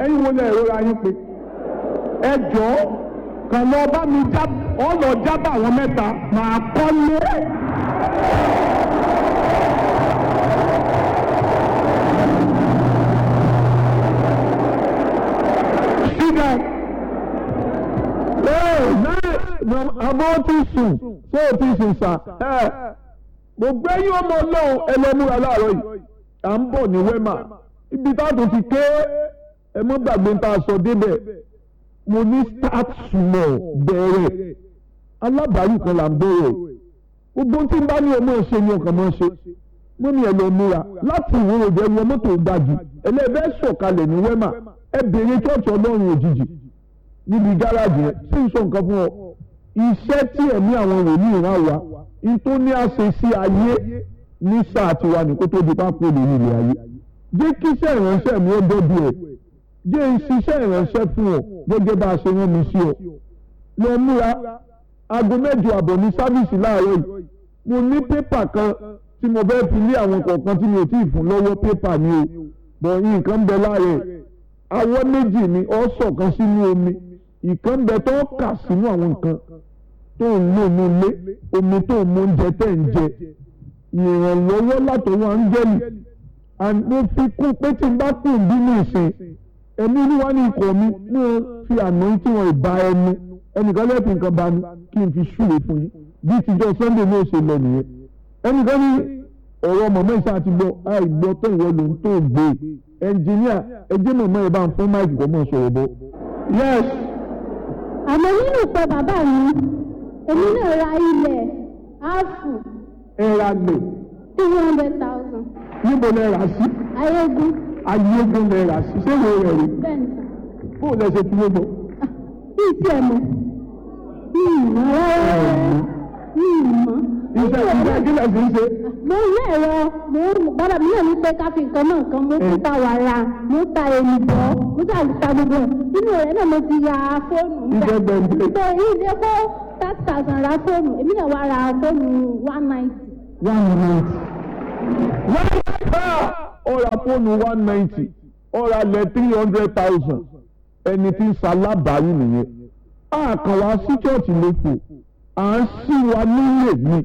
ẹ̀yin wo lẹ ìrora yín pé ẹ jọ kàn lọ bá mi já ọ lọ jábà àwọn mẹ́ta màá kọ́lé. síbẹ̀ ee náà àbọ̀ ti sùn ṣé o ti sùn sà ẹ gbogbo ẹ̀yin ọmọ ọlọ́run ẹlẹ́múra láàárọ̀ yìí à ń bọ̀ ní wẹ́mà ibi táàtò ti ké ẹ mọ́ gbàgbé ń ta aṣọ débẹ̀ mo ní start small bẹ̀rẹ̀ alábàárù kan là ń bẹ̀rẹ̀ gbogbo tí n bá ní ọmọ ṣe ni ọkàn máa ṣe mo ní ẹ lọ múra láti ìwúrò jẹ wọ mọ́tò gbàjù ẹlẹ́ẹ̀bẹ́ sọ̀kalẹ̀ ní wẹ́mà ẹ bèrè chọ́ọ̀chì ọlọ́run òjijì níbi gáràjì yẹn sí ń sọ nǹkan fún ọ iṣẹ́ tí ẹ̀mí àwọn wòlíì rán wa n tó ní àṣẹ sí ayé ní sáà tiwa ní kó tó di pápó lè ní ilé ayé jẹ́ kí iṣẹ́ ìránṣẹ́ mi ó dọ́dọ̀ ẹ̀ jẹ́ ń ṣiṣẹ́ ìránṣẹ́ fún ọ gẹ́gẹ́ bá a ṣe rán mi sí ọ lọ múra aago mẹ́jọ àbọ̀ ní sáfíìsì láàárọ̀ yìí mo ní pépà kan tí mo fẹ́ fi lé àwọn kọ̀ọ̀kan tí mi ò tí ì fún lọ́wọ́ pépà ni o bọ̀ nǹkan bẹ láàárẹ̀ awọ́ méjì ni ọ sọ̀kan sínú omi ìkan bẹ tó kà sínú àwọn nǹkan tó ń lò ní ilé omi tó ń mú oúnjẹ tẹ̀ ń jẹ ìrànlọ́wọ́ látọwọ́ áńgẹ́lì mo fi kún pé tí n bá kùn bínú ìsìn ẹ̀mí olúwa ní ikọ̀ mi mo fi àná tí wọ́n ìbá ẹnu ẹnìkan lẹ́ẹ̀fì nǹkan bá mi kí n fi ṣúre fún yín bí tíjọ́ sunday ní òṣèlú lọ nìyẹn ẹnìkan ní ọ̀rọ̀ mọ̀mọ́ ìṣe àti gbọ́ àìgbọ́ tó ìwọ ló ń tó gbé ẹnjìníà ẹjẹ́ mọ̀mọ́ ẹ̀ bá ń fún máìkì kọ́ mọ̀ sọ̀rọ̀ bọ́. yes. àmọ́ nínú ìpè bàbá mi èmi náà ra ilẹ̀ áàfù ẹ ra lè three hundred thousand níbo lẹ rà sí ayégun ayégun lẹ rà sí ṣé wo rẹ̀ rí bẹ́ẹ̀ ni bó lẹ ṣe fi gbogbo. bíi tiẹ̀ mọ̀ bíi ìmọ̀ rárá bíi ìmọ̀. iṣẹ́ iṣẹ́ ìdílé sì ń ṣe. mo ní ẹ̀rọ mo gbọ́dọ̀ mi náà ní pé ká fi nǹkan náà kan mo tún ta wàrà mo ta èlùbọ́ mo ta ta gbogbo ẹ̀ nínú rẹ̀ náà mo ti ya fóònù Iṣẹ́ gbẹ̀ǹdẹ̀. tó ìdè kó thirty thousand ra fóònù èmi náà wá ra fóònù one ninety. one ninety. one ó ra fóònù one ninety ó ra lẹ̀ three hundred thousand ẹni tí ń ṣalábàáyé nìyẹn. a kàn wá sí chọ́ọ̀chì lóko à ń ṣí wa nílé mi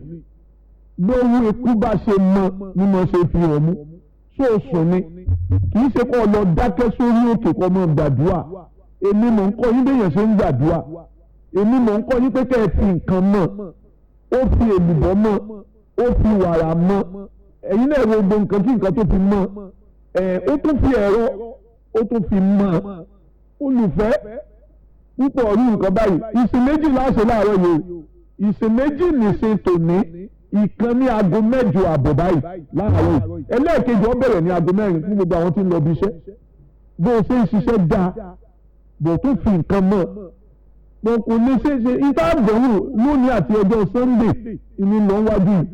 lówó ikú bá ṣe mọ ni mo ṣe fi hàn mú sóòsùn ni kì í ṣe kó lọ dákẹ́ sórí òkè kó mọ gbàdúrà èmi mò ń kọ́ yín béèyàn ṣe ń gbàdúrà èmi mò ń kọ́ yín pé kẹ́ ẹ fi nǹkan mọ̀ ó fi èlùbọ́ mọ̀ ó fi wàrà mọ̀ ẹ̀yin náà wo gbogbo nǹkan kí nǹkan tó fi mọ̀ ẹ̀ ó tún fi ẹ̀rọ ó tún fi mọ̀ olùfẹ́ púpọ̀ ọ̀rú nǹkan báyìí ìsìn méjì láṣẹ láàárọ̀ yìí ìsìn méjì nìṣe tòní ìkan ní aago mẹ́jọ àbọ̀ báyìí láàárọ̀ yìí ẹlẹ́ẹ̀kejì ó bẹ̀rẹ̀ ní aago mẹ́rin fún gbogbo àwọn tí ń lọ bí iṣẹ́ bó o ṣe ń ṣiṣẹ́ dáa bó o tún fi nǹkan mọ̀ mo kò ní ṣe ṣe ìta àbẹ̀wò lónìí àti ọjọ́ sunday ìní lọ wájú yìí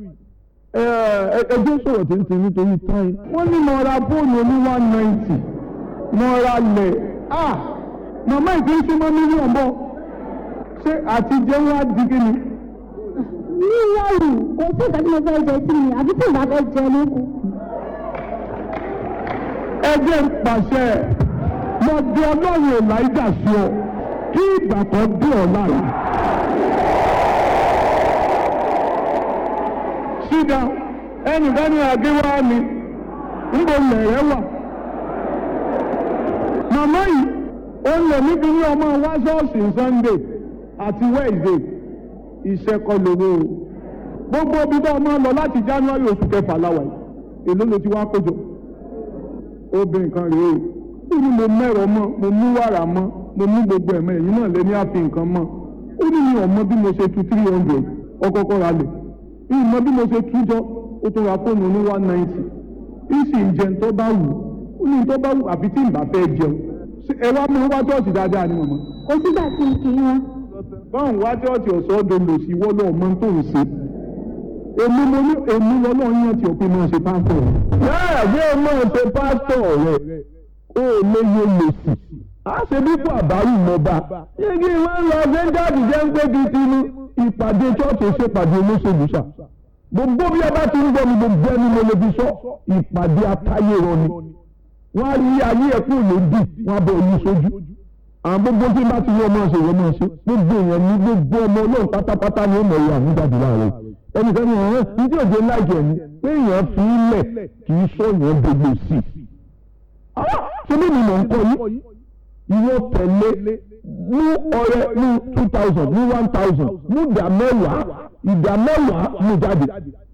ẹjọ́ sọ̀rọ̀ tí ń tin nítorí táyì wọ́n ní mo ra fóònù ní one ninety mo ra lẹ̀ ah màmá ìpín sí mọ́ mílíọ̀nù bọ́ ṣé àtijọ́ wa di kí ni ní ìyáwó kò sí nǹkan tí mo fẹ́ jẹ sí mi àbí tí ìgbà fẹ́ jẹ lóko. ẹgbẹ́ ń pàṣẹ lọ bí ọlọ́run elijah sí ọ kí ìgbà kan dé ọ lára. sídà ẹnìkan ní àgéwá mi níbo lẹ̀rẹ̀ wà. màmá yìí ó ń lè níbi ní ọmọ wá ṣọ́ọ̀ṣì sunday àti wednesday iṣẹ́ kọ́ lówó o gbogbo ibi tó ọmọ lọ láti january oṣù kẹfà láwà yìí èló ló ti wá kójọ obìnrin kan rèé o ó ní mo mẹ́rọ mọ́ mo mú wàrà mọ́ mo mú gbogbo ẹ̀mọ́ ẹ̀yìn náà lé ní àfi nǹkan mọ́ ó ní mi ò mọ bí mo ṣe tu three hundred ọkọ̀ọ̀kọ̀ ra lẹ̀ mi ò mọ bí mo ṣe tú jọ ó tún ra fóònù ní one ninety ìsì ń jẹun tó bá wù ó ní tó bá wù àfi tí ń bá fẹ́ jẹun ẹ wá mú wá ṣọ́ọ̀ṣì dáadáa ni mọ̀mọ́ kò sígbà tí n kì í wọn. báwọn wá chọ́ọ̀chì ọ̀sọ́ dolo sí wọ́lọ́ ọmọ tó ń ṣe èmi mo ní èmi lọ́lọ́ yàn tí òpin máa ṣe pásítọ̀ rẹ̀. bẹ́ẹ̀ bí o máa ṣe pásítọ̀ rẹ̀ ó lè yẹ lòsì á ṣe dípò àbáwí mọba. yíyí máa ń lọ sẹ́ńdáàdì jẹ́ ń pé kí ti ní ìpàdé chọ́ọ̀chì ṣèpàdé olóṣèlú ṣá. gbogbo bí a bá ti ń gbọ́ mi gbogbo ẹni mo lè fi sọ ìpàdé atáyé rọ ni. wọ́n á rí ayé ẹ̀kú lòdì wọ́n á bọ̀ yí sójú àwọn gbogbo tí bá ti yọ ọmọ ṣe wọ́n máa ṣe gbogbo èèyàn ní gbogbo ọmọ ọlọ́run pátápátá ni ó mọ̀ ọ́ àmújáde láàárọ̀ ẹnìkan ní ọ̀rọ̀ ní tí òjò láìjẹ̀ ni pé èèyàn fi í lẹ̀ kì í sọ èèyàn gbogbo sí i. ṣé bí mi mọ̀ ń kọ́ yìí ìwọ tẹ̀lé mú ọrẹ ní two thousand ní one thousand mú ìdá mẹ́wàá ìdá mẹ́wàá mú jáde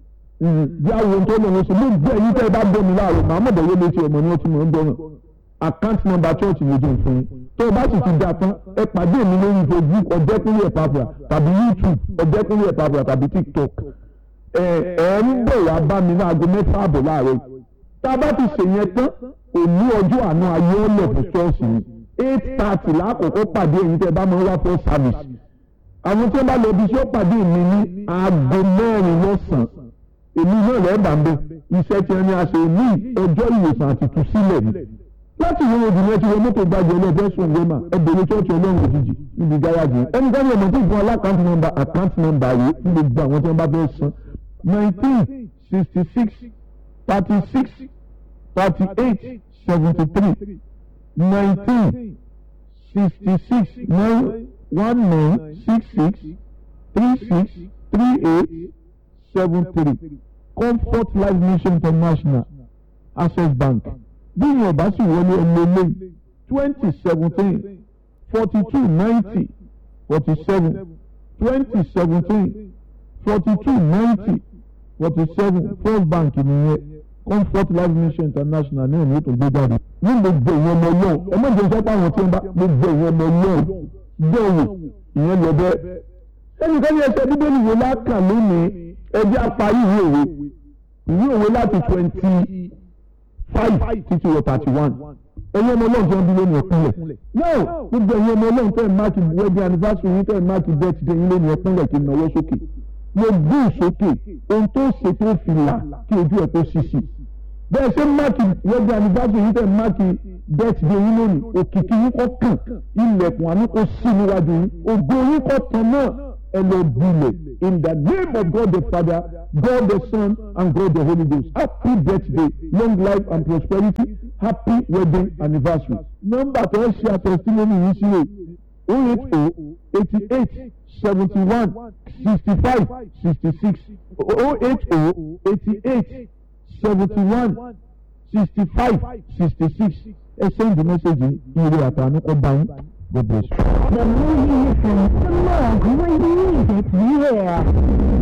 bí àwọn tó lọ́wọ́ sí mú gbé ẹyin tẹ́ ẹ bá gbé mi láàárọ̀ màá mọ̀ bẹ̀rẹ̀ létí ọmọ ni wọ́n ti mọ̀ ń bẹ̀rẹ̀ account number church ni ojú ìfún yín tó o bá sì ti dà tán ẹ pàdé mi lórí facebook ọ̀dẹ́kùnrin ẹ̀pàpà tàbí youtube ọ̀dẹ́kùnrin ẹ̀pàpà tàbí tiktok ẹ ẹ ń bọ̀ wá bá mi ní aago mẹ́fà àbọ̀ láàárọ̀ tá a bá ti ṣèyẹn tán òní ọjọ́ àánú ayé ọ̀lẹ̀ fún ṣọ́ọ̀ṣì ni eight thirty lákòókò pàdé èyí tẹ́ bá máa ń wá fún service àwọn tí wọ́n bá lọ bí iṣẹ́ pàdé mi ní aago mẹ́rin lọ́sàn-án èmi náà lẹ́ẹ̀ bá ń bẹ iṣẹ́ tí wọ́n ní a ṣe ní ọjọ́ ìwòsàn àti ìtúsílẹ̀ ni láti ìwé òdì yẹn ti wọ mọ́tò gbàgbé ọlọ́ọ̀fẹ́ sùn gbẹ́mà ẹgbẹ̀rún chọ́ọ̀chì ọlọ́run òjijì níbi gárájì ẹni ká ní ọmọ tó fún alákàntì nọ́mbà àkáǹtì nọ́mbà rèé fún gbogbo àwọn tí wọ́n bá fẹ́ san nineteen sixty six thirty six thirty eight seventy three nineteen sixty six nine one nine six six three six three eight seven three comfort life mission international access bank bí yẹn bá sì wọlé ẹlẹ́lẹ́ twenty seventeen forty two ninety forty seven twenty seventeen forty two ninety forty seven first bank nìyẹn comfort life mission international ní òní ètò gbé jáde ní gbogbo ìyẹn ọmọ náà ẹ má jẹ́ sọ́pọ̀ àwọn tí wọ́n bá gbogbo ìyẹn ọmọ náà bẹ́ẹ̀ ìyẹn lọ bẹ́ẹ̀ ẹnìkan ní ẹsẹ̀ bíbélì wo lákàn lónìí ẹjẹ́ apárí ìwé òwe ìwé òwe láti twenty five títí wọ thirty one ẹ̀yin ọmọ ọlọ́run tí wọ́n bí lónìí ẹ̀kúnlẹ̀ náà gbogbo ẹ̀yin ọmọ ọlọ́run tẹ̀ máàkì wedding anniversary yín tẹ̀ máàkì birthday yín lónìí ẹ̀kúnlẹ̀ kí n náwó sókè mo gbé ìsókè ohun tó ṣe tó fi là kí ojú ẹ̀ kó ṣíṣì bẹ́ẹ̀ ṣe máàkì wedding anniversary yín tẹ̀ máàkì birthday yín lónìí òkìkí yín kọ́ kàn ilẹ̀kùn àánú kó sí níwájú yín ògo yín kọ́ tán náà ẹ lọ gbilẹ̀ in the name of God the Father God the Son and God the Holy Ghost happy birthday long life and prosperity happy wedding anniversary. nọ́mbà tó ń ṣe àtẹ̀sílẹ́mì yìí sí rè o eight o eighty eight seventy one sixty five sixty six o eight o eighty eight seventy one sixty five sixty six ẹ send the message ire àtàánú ọba yín God bless you. The more you listen, the more great music you hear.